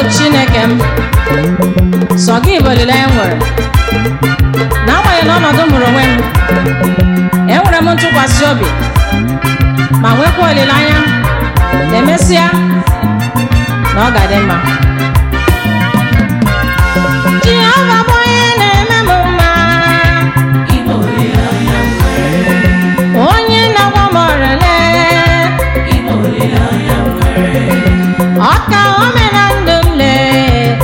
chineke m sọ gị bụ olileanya m nwere n'agbanyeghị na ọnọdụ m hụrụ onwe m enwere m ntụkwasị obi ma nwekwa olileanya na emesịa na ọ ga-adị mma Jehova bụ onye na-eme m mma onye na-agwa m ọrịa ọka ome na ndụ m lee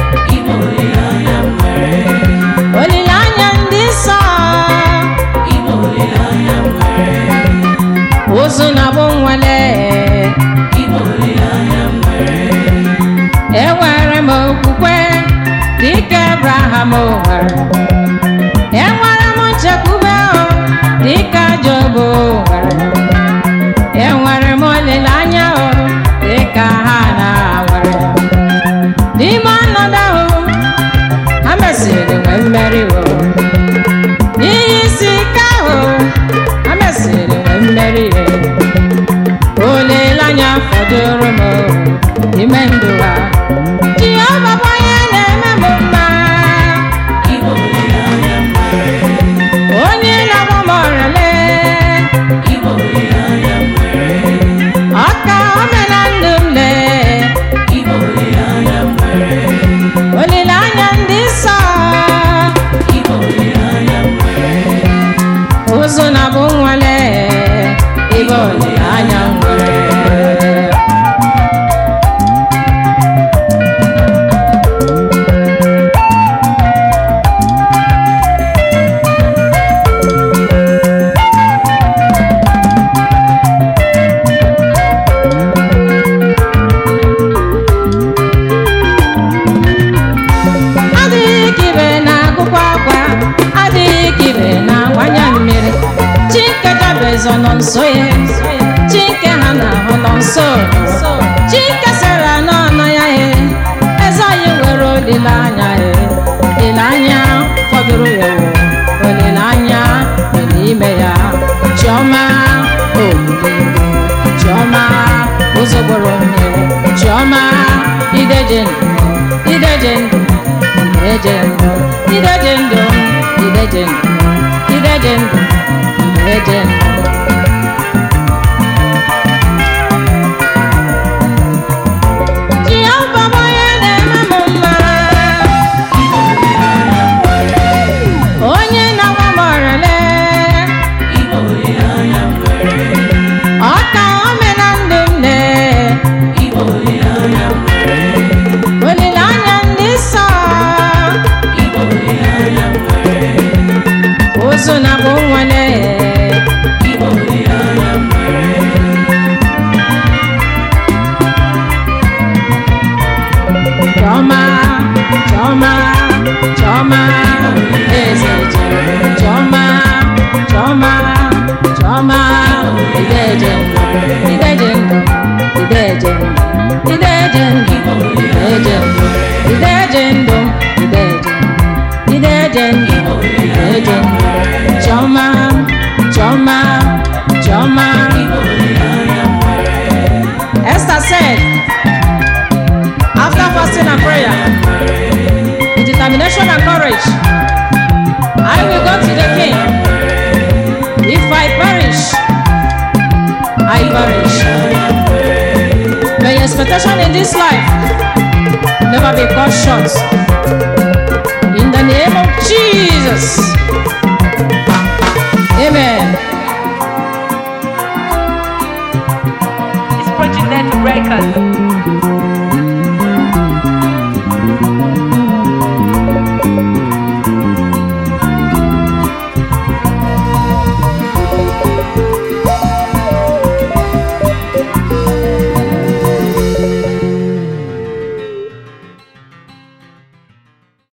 olileanya ndị nsọ ụzụ na bụ nwale enwere m okwukwe dịka abraham nwere enwere m nchekwube o, dịka job nwere enwere m olileanya o dịka ha na nwere n'ime ọnọdụ ahụ ha mesịrị nwee mmeri o n'ihe isi ike ahụ ha mesịrị nwee mmeri e olileanya fọdụrụ m o, n'ime ndụ ha Jehova bụ onye na-eme m mma onye na-agwa m ọrịa ọka ome na ndụ m lee olileanya ndị nsọ ụzụ na bụ nwale ebe olileanya m nwere adịghị ka ibe na-agụkwa akwa adịghị ka ibe na-agbanye mmiri chike jabezọ nọ nso ya chike ha na-ahụ nọ nso chike sara n'ọnụ ya he eze anyị nwere olileanya he olileanya fọdụrụ ya wo olileanya dị n'ime ya chiọma olile chiọma ụzọ gboro mmiri chiọma ideje ndụ ideje ndụ ideje ndụ ideje ndụ ideje ndụ ideje ndụ ideje ndụ Jehova bụ onye na-eme m mma onye na-agwa m ọrịa ọka ome na ndụ m lee olileanya ndị nsọ ụzụ na bụ nwale Chọma, chọma, chọma, eze ji. Chọma, chọma, chọma, ideje ndụ, ideje ndụ, ideje ndụ, ideje ndụ, ideje ndụ, ideje ndụ, ideje ndụ, ideje ndụ, ideje ndụ. Chọma, chọma, chọma. Esther said, after fasting and prayer, with determination and courage, I will go to the king. If I perish, I perish. May your expectation in this life never be cut short. In the name of Jesus. Amen. It's Project Net Records.